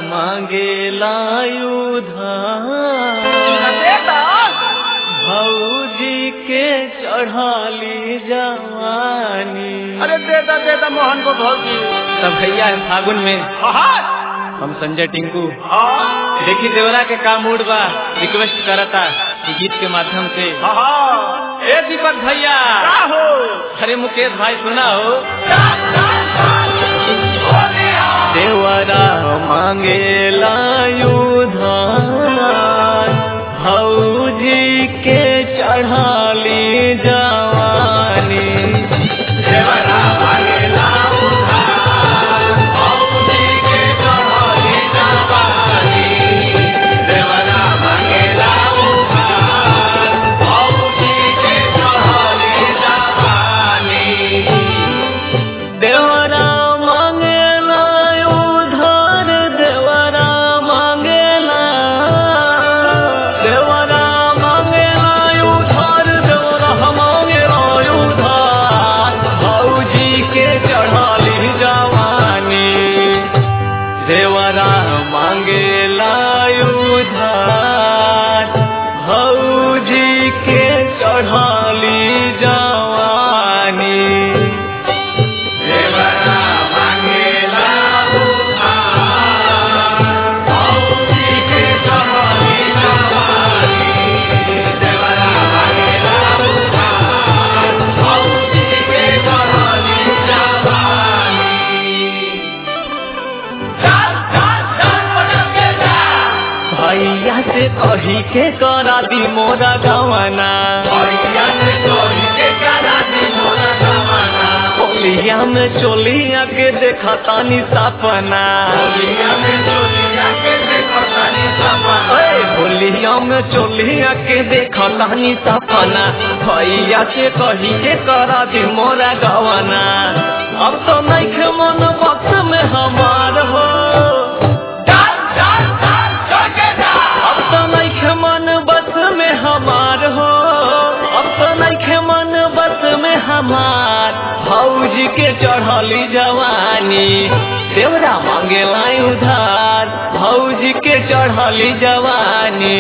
मांगेला उधार देता भौजी के चढ़ाली जवानी अरे देता देता मोहन को भौजी तब भैया है फागुन में हाँ हम संजय टिंकू हाँ देखी देवरा के का मूड बा रिक्वेस्ट करता कि गीत के माध्यम से हाँ ए दीपक भैया क्या हो अरे मुकेश भाई सुना हो देवरा मांगेला उधार भौजी के चढ़ाली जवानी देवरा मांगेला उधार देवरा मांगेला देवरा मांगेला उधार देवरा मांगेला उधार भौजी के चढ़ाली जवानी देवरा मांगेला उधार भौजी के चढ़ाली जवानी भैया से कही के करा दी मोरा गवना होलिया में चोलिया के देखा तानी सपना ओए, होलिया में चोलिया के देखा तानी सपना भैया से कही के करा दी मोरा गवना अब तो नहीं खे मन वक्त में हमार हो अब तो नहीं खे मन बस में हमार हो अब तो नहीं खे मन बस में हमार भौजी के चढ़ली जवानी देवरा मांगेला उधार भौजी के चढ़ली जवानी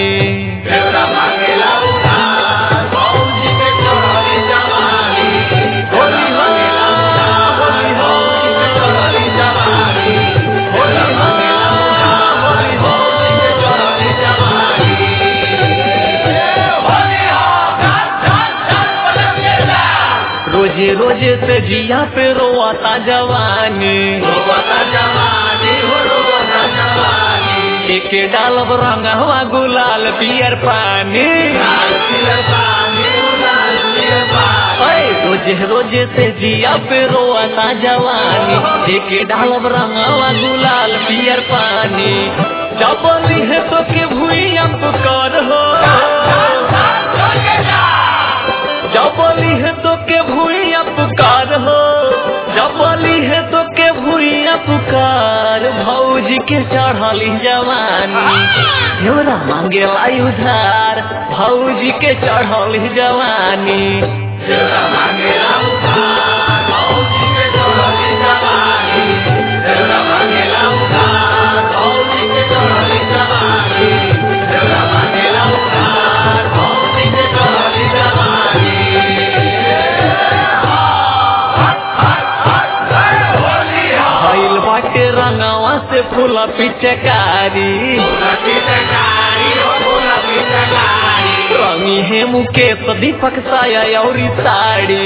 होली हो, होली हो, चढ़ली जवानी। होली हो, होली हो, चढ़ली जवानी। रोजे रोजे से जिया पे रोआता जवानी एक डालब रंगवा गुलाल पियर पानी ओए, रोजे रोजे से जिया पे रोआता जवानी एक डालब रंगवा गुलाल पियर पानी चपली है तो के भूइया पुकार हो जबली है तो के भूइया पुकार हो जबली है तो के भूइया पुकार भौजी के चढ़ली जवानी हेवरा मांगे लाई उधार भौजी के चढ़ली जवानी भइल बाटे रंगवा से फूला पिचकारी रंगी है मुकेश दीपक साया औरी साड़ी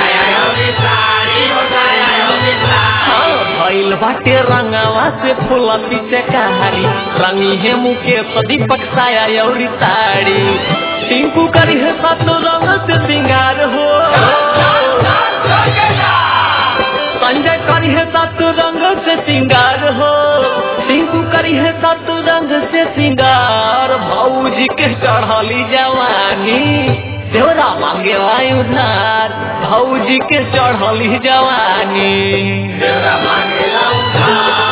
हाँ, भइल बाटे रंगवा से फूला पिचकारी रंगी है मुकेश दीपक साया औरी साड़ी टिंकू करी है सातों रंग से सिंगार हो संजय करी है सात रंग से सिंगार हो टिंकू करी है सात रंग से सिंगार भौजी के चढ़ली जवानी देवरा मांगे वाई उधार भौजी के चढ़ली जवानी मांगेला उधार